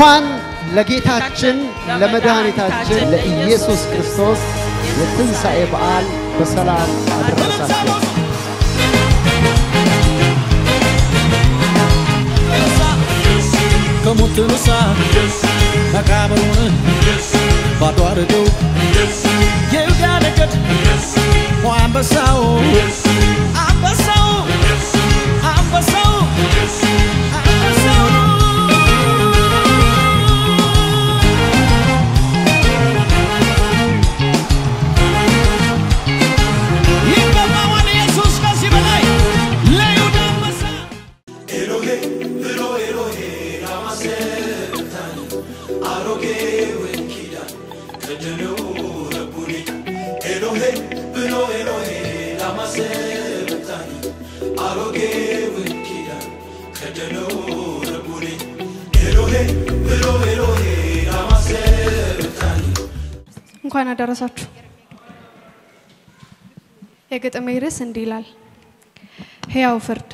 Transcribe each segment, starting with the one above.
እንኳን ለጌታችን ለመድኃኒታችን ለኢየሱስ ክርስቶስ የትንሣኤ በዓል በሰላም አደረሳችሁ። ከሞት ተነሳ መቃብሩን ባዶ አድርገው የይሁዳ ነገድ ኦ አንበሳው አንበሳው አንበሳው አንበሳው ይገባዋል ኢየሱስ ከዚህ በላይ ለይሁዳ አንበሳ እንኳን አደረሳችሁ። የግጥሜ ርዕስ እንዲህ ይላል። ሕያው ፍርድ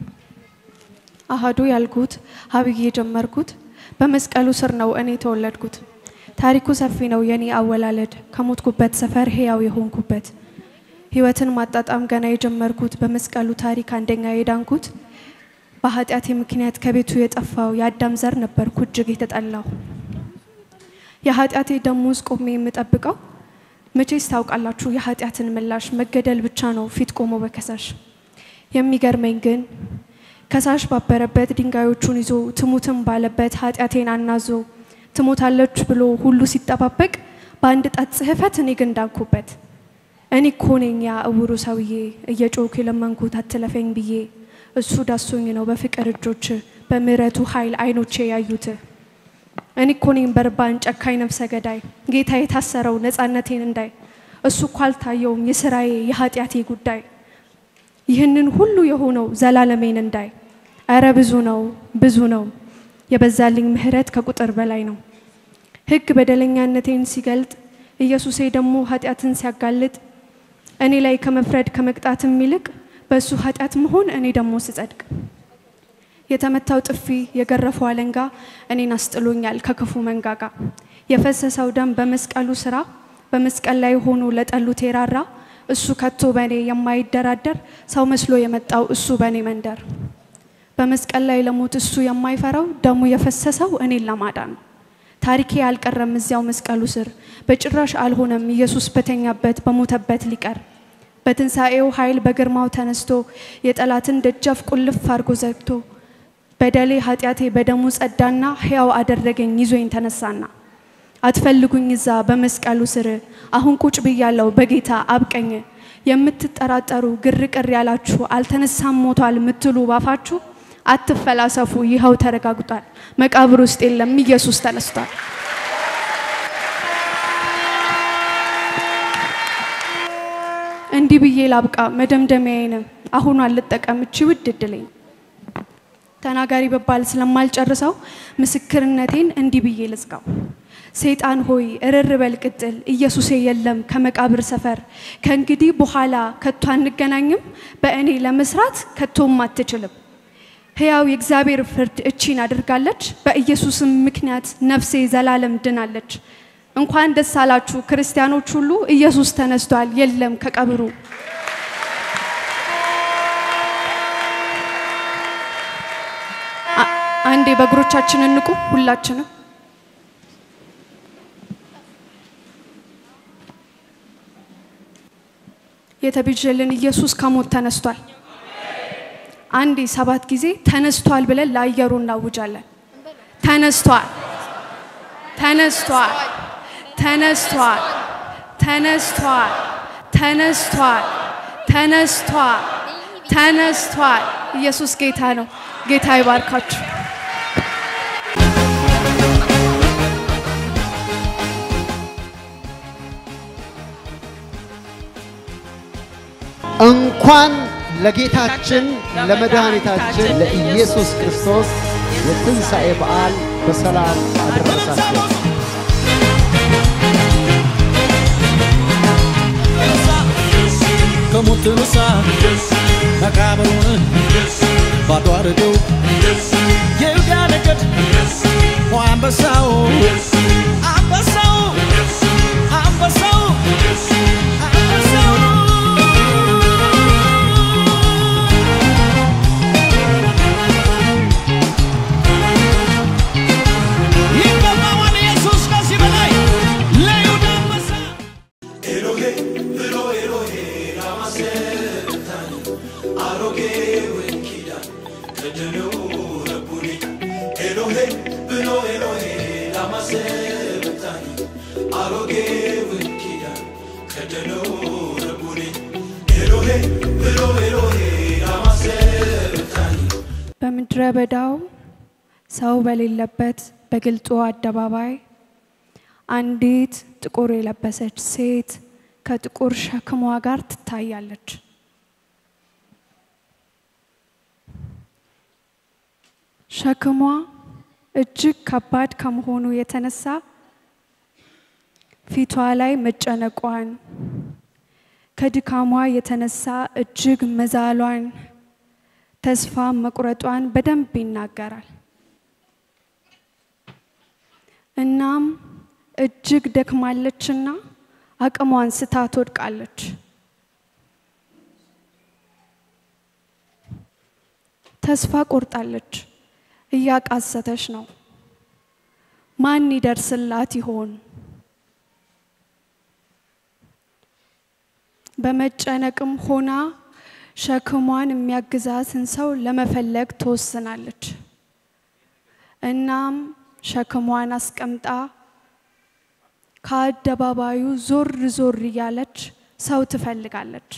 አሃዱ ያልኩት ሀብዬ የጀመርኩት በመስቀሉ ስር ነው እኔ የተወለድኩት። ታሪኩ ሰፊ ነው የኔ አወላለድ ከሞትኩበት ሰፈር ሕያው የሆንኩበት ሕይወትን ማጣጣም ገና የጀመርኩት በመስቀሉ ታሪክ አንደኛ የዳንኩት በኃጢአቴ ምክንያት ከቤቱ የጠፋው የአዳም ዘር ነበርኩ እጅግ የተጠላው የኃጢአቴ ደሞዝ ቆሜ የምጠብቀው መቼስ ታውቃላችሁ የኃጢአትን ምላሽ መገደል ብቻ ነው ፊት ቆሞ በከሳሽ የሚገርመኝ ግን ከሳሽ ባበረበት ድንጋዮቹን ይዞ ትሙትም ባለበት ኃጢአቴን አናዞ ትሞታለች ብሎ ሁሉ ሲጠባበቅ በአንድ ጣት ጽሕፈት እኔ ግን ዳንኩበት። እኔ እኮ ነኝ ያ እውሩ ሰውዬ እየጮኩ የለመንኩት አትለፈኝ ብዬ እሱ ዳሶኝ ነው በፍቅር እጆች በምሕረቱ ኃይል አይኖቼ ያዩት። እኔ እኮ ነኝ በርባን ጨካኝ ነፍሰ ገዳይ ጌታ የታሰረው ነፃነቴን እንዳይ እሱ እኮ አልታየውም የስራዬ የኃጢአቴ ጉዳይ ይህንን ሁሉ የሆነው ዘላለሜን እንዳይ እረ ብዙ ነው ብዙ ነው የበዛልኝ ምሕረት ከቁጥር በላይ ነው። ሕግ በደለኛነቴን ሲገልጥ ኢየሱሴ ደግሞ ኃጢአትን ሲያጋልጥ እኔ ላይ ከመፍረድ ከመቅጣትም ይልቅ በእሱ ኃጢአት መሆን እኔ ደግሞ ስጸድቅ የተመታው ጥፊ የገረፈው አለንጋ እኔን አስጥሎኛል ከክፉ መንጋጋ የፈሰሰው ደም በመስቀሉ ስራ በመስቀል ላይ ሆኖ ለጠሉት የራራ እሱ ከቶ በእኔ የማይደራደር ሰው መስሎ የመጣው እሱ በእኔ መንደር በመስቀል ላይ ለሞት እሱ የማይፈራው ደሙ የፈሰሰው እኔን ለማዳን ነው። ታሪኬ አልቀረም እዚያው መስቀሉ ስር በጭራሽ አልሆነም ኢየሱስ በተኛበት በሞተበት ሊቀር በትንሣኤው ኃይል በግርማው ተነስቶ የጠላትን ደጃፍ ቁልፍ አድርጎ ዘግቶ በደሌ ኃጢአቴ በደሙ ጸዳና ሕያው አደረገኝ ይዞኝ ተነሳና አትፈልጉኝ እዛ በመስቀሉ ስር አሁን ቁጭ ብያለሁ በጌታ አብቀኝ የምትጠራጠሩ ግርቅር ያላችሁ አልተነሳም ሞቷል ምትሉ ባፋችሁ አትፈላሰፉ ይኸው ተረጋግጧል መቃብር ውስጥ የለም ኢየሱስ ተነስቷል እንዲህ ብዬ ላብቃ መደምደሚያዬንም አሁኑ አልጠቀም እቺ ውድ እድለኝ ተናጋሪ በባል ስለማልጨርሰው ምስክርነቴን እንዲህ ብዬ ልዝጋው። ሰይጣን ሆይ እርር በል ቅጥል፣ ኢየሱሴ የለም ከመቃብር ሰፈር። ከእንግዲህ በኋላ ከቶ አንገናኝም፣ በእኔ ለመስራት ከቶም አትችልም። ሕያው የእግዚአብሔር ፍርድ እቺን አድርጋለች፣ በኢየሱስም ምክንያት ነፍሴ ዘላለም ድናለች። እንኳን ደስ አላችሁ ክርስቲያኖች ሁሉ፣ ኢየሱስ ተነስቷል፣ የለም ከቀብሩ። አንዴ በእግሮቻችን እንቁ ሁላችንም። የተቤዠልን ኢየሱስ ከሞት ተነስቷል። አንዴ ሰባት ጊዜ ተነስቷል ብለን ለአየሩ እናውጃለን። ተነስቷል፣ ተነስቷል፣ ተነስቷል፣ ተነስቷል፣ ተነስቷል፣ ተነስቷል፣ ተነስቷል። ኢየሱስ ጌታ ነው። ጌታ ይባርካችሁ። እንኳን ለጌታችን ለመድኃኒታችን ለኢየሱስ ክርስቶስ የትንሣኤ በዓል በሰላም አደረሳችሁ። ከሞት ተነሳ መቃብሩን ባዶ አድርገው የይሁዳ ነገድ ኦ አንበሳ አንበሳው አንበሳው አንበሳው አንበሳው ይገባዋል ኢየሱስ ከዚህ በላይ ለይሁዳ አንበሳ በምድረ በዳው ሰው በሌለበት በግልጡ አደባባይ አንዲት ጥቁር የለበሰች ሴት ከጥቁር ሸክሟ ጋር ትታያለች። ሸክሟ እጅግ ከባድ ከመሆኑ የተነሳ ፊቷ ላይ መጨነቋን ከድካሟ የተነሳ እጅግ መዛሏን ተስፋ መቁረጧን በደንብ ይናገራል። እናም እጅግ ደክማለችና አቅሟን ስታ ትወድቃለች። ተስፋ ቆርጣለች። እያቃሰተች ነው። ማን ይደርስላት ይሆን? በመጨነቅም ሆና ሸክሟን የሚያግዛትን ሰው ለመፈለግ ትወስናለች። እናም ሸክሟን አስቀምጣ ከአደባባዩ ዞር ዞር እያለች ሰው ትፈልጋለች።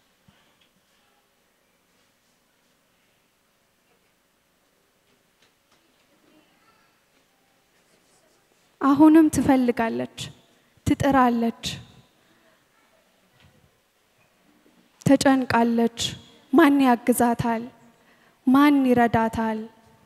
አሁንም ትፈልጋለች፣ ትጥራለች፣ ተጨንቃለች። ማን ያግዛታል? ማን ይረዳታል?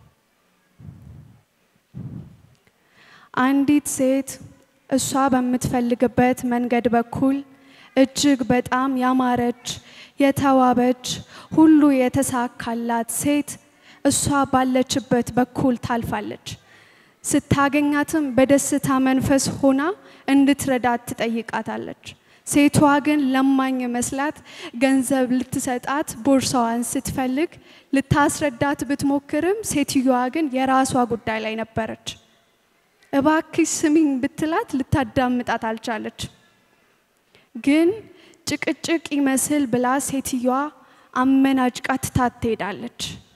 አንዲት ሴት እሷ በምትፈልግበት መንገድ በኩል እጅግ በጣም ያማረች የተዋበች ሁሉ የተሳካላት ሴት እሷ ባለችበት በኩል ታልፋለች። ስታገኛትም በደስታ መንፈስ ሆና እንድትረዳት ትጠይቃታለች። ሴቷ ግን ለማኝ መስላት ገንዘብ ልትሰጣት ቦርሳዋን ስትፈልግ ልታስረዳት ብትሞክርም ሴትዮዋ ግን የራሷ ጉዳይ ላይ ነበረች። እባክሽ ስሚኝ ብትላት ልታዳምጣት አልቻለች። ግን ጭቅጭቅ ይመስል ብላ ሴትዮዋ አመናጭቃ ትታት ትሄዳለች።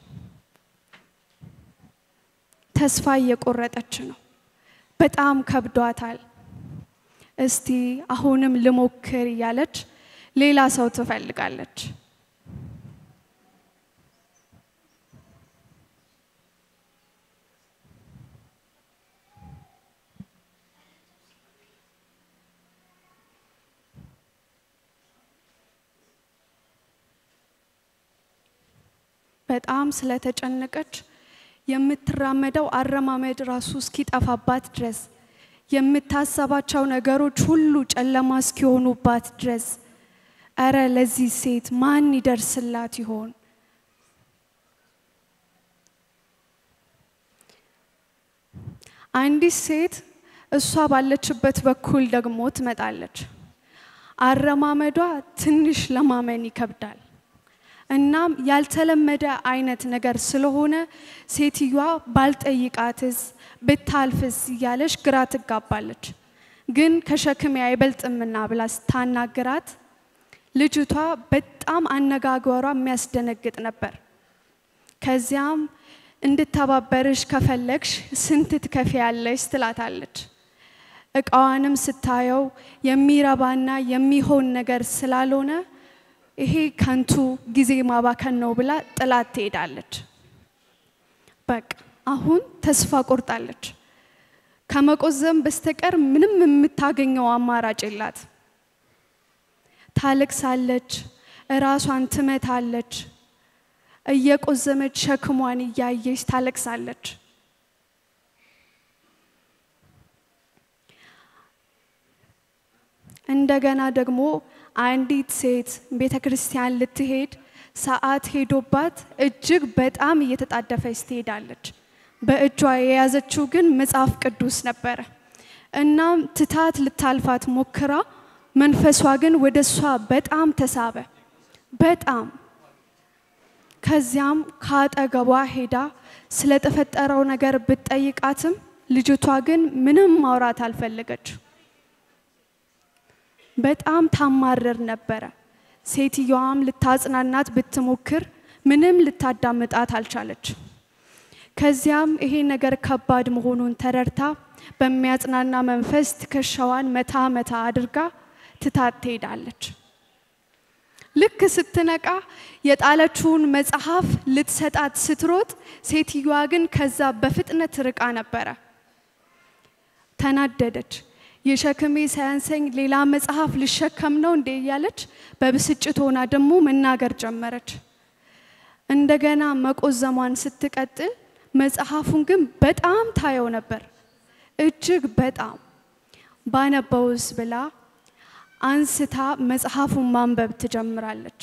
ተስፋ እየቆረጠች ነው። በጣም ከብዷታል። እስቲ አሁንም ልሞክር እያለች ሌላ ሰው ትፈልጋለች። በጣም ስለተጨነቀች የምትራመደው አረማመድ ራሱ እስኪጠፋባት ድረስ የምታሰባቸው ነገሮች ሁሉ ጨለማ እስኪሆኑባት ድረስ እረ ለዚህ ሴት ማን ይደርስላት ይሆን? አንዲት ሴት እሷ ባለችበት በኩል ደግሞ ትመጣለች። አረማመዷ ትንሽ ለማመን ይከብዳል። እናም ያልተለመደ አይነት ነገር ስለሆነ ሴትዮዋ ባልጠይቃትስ ብታልፍስ እያለች ግራ ትጋባለች። ግን ከሸክሜ አይበልጥምና ብላ ስታናግራት ልጅቷ በጣም አነጋገሯ የሚያስደነግጥ ነበር። ከዚያም እንድተባበርሽ ከፈለግሽ ስንት ትከፍያለሽ ትላታለች። እቃዋንም ስታየው የሚረባና የሚሆን ነገር ስላልሆነ ይሄ ከንቱ ጊዜ ማባከን ነው ብላ ጥላት ትሄዳለች። በቃ አሁን ተስፋ ቆርጣለች። ከመቆዘም በስተቀር ምንም የምታገኘው አማራጭ የላት። ታለቅሳለች፣ እራሷን ትመታለች፣ እየቆዘመች ሸክሟን እያየች ታለቅሳለች። እንደገና ደግሞ አንዲት ሴት ቤተ ክርስቲያን ልትሄድ ሰዓት ሄዶባት እጅግ በጣም እየተጣደፈች ትሄዳለች። በእጇ የያዘችው ግን መጽሐፍ ቅዱስ ነበረ። እናም ትታት ልታልፋት ሞክራ መንፈሷ ግን ወደ እሷ በጣም ተሳበ። በጣም ከዚያም ከአጠገቧ ሄዳ ስለተፈጠረው ነገር ብትጠይቃትም ልጅቷ ግን ምንም ማውራት አልፈለገች። በጣም ታማረር ነበረ። ሴትየዋም ልታጽናናት ብትሞክር ምንም ልታዳምጣት አልቻለች። ከዚያም ይሄ ነገር ከባድ መሆኑን ተረድታ በሚያጽናና መንፈስ ትከሻዋን መታ መታ አድርጋ ትታት ትሄዳለች። ልክ ስትነቃ የጣለችውን መጽሐፍ ልትሰጣት ስትሮጥ፣ ሴትዮዋ ግን ከዛ በፍጥነት ርቃ ነበረ። ተናደደች። የሸክሜ ሳያንሰኝ ሌላ መጽሐፍ ልሸከም ነው እንዴ እያለች በብስጭት ሆና ደግሞ መናገር ጀመረች። እንደገና መቆዘሟን ስትቀጥል መጽሐፉን ግን በጣም ታየው ነበር። እጅግ በጣም ባነበውስ ብላ አንስታ መጽሐፉን ማንበብ ትጀምራለች።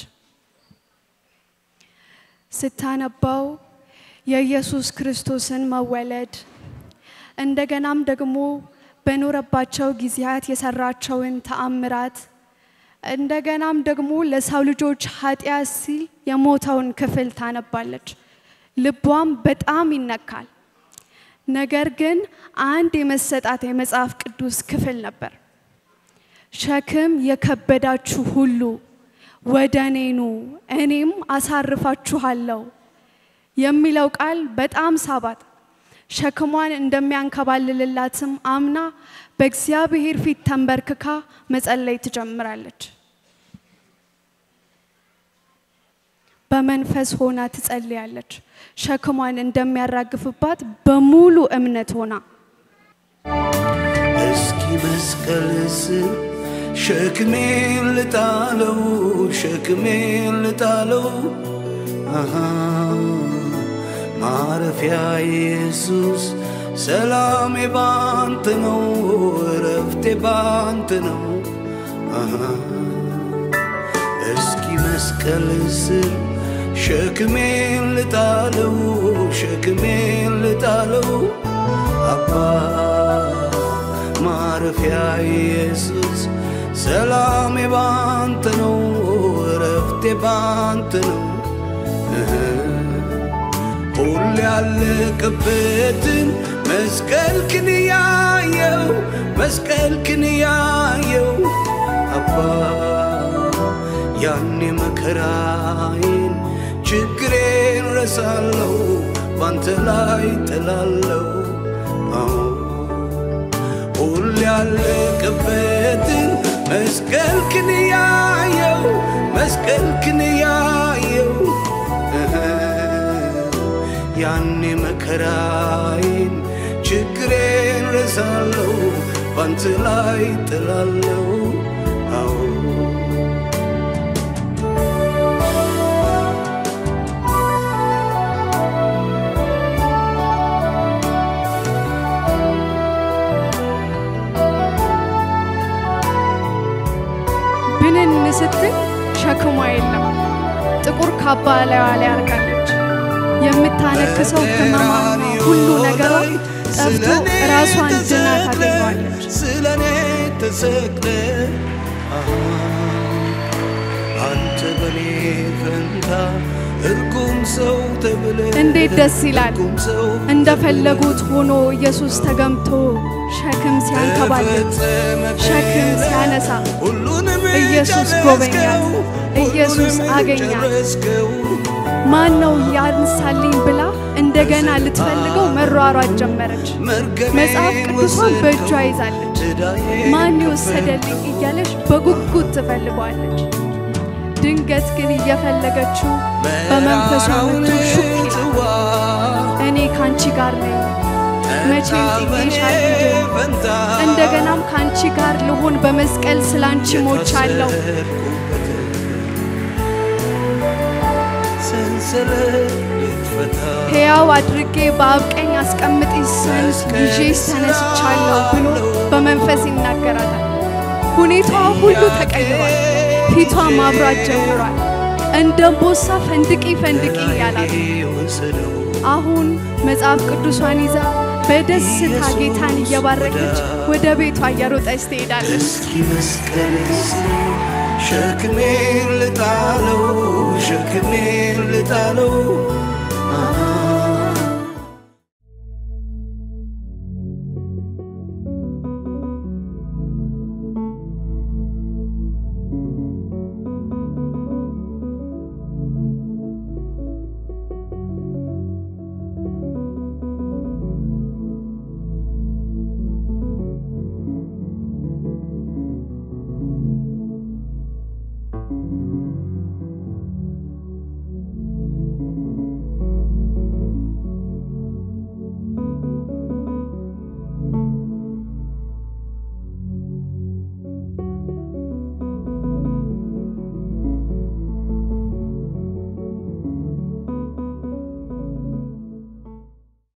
ስታነባው የኢየሱስ ክርስቶስን መወለድ እንደገናም ደግሞ በኖረባቸው ጊዜያት የሰራቸውን ተአምራት እንደገናም ደግሞ ለሰው ልጆች ኃጢአት ሲል የሞተውን ክፍል ታነባለች። ልቧም በጣም ይነካል። ነገር ግን አንድ የመሰጣት የመጽሐፍ ቅዱስ ክፍል ነበር። ሸክም የከበዳችሁ ሁሉ ወደ እኔ ኑ እኔም አሳርፋችኋለሁ የሚለው ቃል በጣም ሳባት። ሸክሟን እንደሚያንከባልልላትም አምና በእግዚአብሔር ፊት ተንበርክካ መጸለይ ትጀምራለች። በመንፈስ ሆና ትጸልያለች። ሸክሟን እንደሚያራግፍባት በሙሉ እምነት ሆና እስኪ መስቀል ስር ሸክሜን ልጣለው ሸክሜን ልጣለው አሃ ማረፊያ ኢየሱስ ሰላሜ ባንተ ነው እረፍቴ ባንተ ነው አሃ እስኪ መስቀል ስር ሸክሜን ልጣለው ሸክሜን ልጣለው አባ ማረፊያ ኢየሱስ ሰላሜ ባንተ ነው እረፍቴ ባንተ ነው ሁሌ ያለቀበትን መስቀልክን ያየው መስቀልክን ያየው አባ ያኔ መከራዬን ችግሬን ረሳለው ባንተ ላይ ጥላለው አዎ ሁሌ ያለቀበትን መስቀልክን ያየው መስቀልክን ያየው እህ ያኔ መከራዬን ችግሬን ረሳለው ባንተ ላይ ጥላለው አዎ ብንን ስትል ሸክሟ የለም። ጥቁር ካባ ላይዋ ላይ አርጋለች። የምታነክሰው ህመማና ሁሉ ነገሯ ጠፍቶ ራሷን ድና ታገኘዋለች። ስለኔ ተሰቅለ አንተ በኔ ፈንታ እርጉም ሰው ተብለ እንዴት ደስ ይላል! እርጉም ሰው እንደፈለጉት ሆኖ ኢየሱስ ተገምቶ ሸክም ሲያንከባልል ሸክም ሲያነሳ ሁሉንም ኢየሱስ ጎበኛት፣ ኢየሱስ አገኛት። ማን ነው ያንሳልኝ ብላ እንደገና ልትፈልገው መሯሯጥ ጀመረች። መጽሐፍ ቅዱሷን በእጇ ይዛለች። ማን ይወሰደልኝ እያለች በጉጉት ትፈልገዋለች። ድንገት ግን እየፈለገችው በመንፈሷ መቶ ሹክ ይላል። እኔ ካንቺ ጋር ነኝ፣ መቼም ጥዬሽ አልሄድም። እንደገናም ካንቺ ጋር ልሆን በመስቀል ስላንቺ ሞቻለሁ። ሰንሰለት ልትፈታ ሕያው አድርጌ በአብ ቀኝ አስቀምጥሽ ዘንድ ይዤሽ ተነስቻለሁ ብሎ በመንፈስ ይናገራታል። ሁኔታዋ ሁሉ ተቀይሯል። ፊቷ ማብራት ጀምሯል። እንደ ቦሳ ፈንድቂ ፈንድቂ እያላት ወሰደው አሁን መጽሐፍ ቅዱሷን ይዛ በደስታ ጌታን እየባረከች ወደ ቤቷ እየሮጠች ትሄዳለች። እስኪ መስቀል ሸክሜን ልጣለው ሸክሜን ልጣለው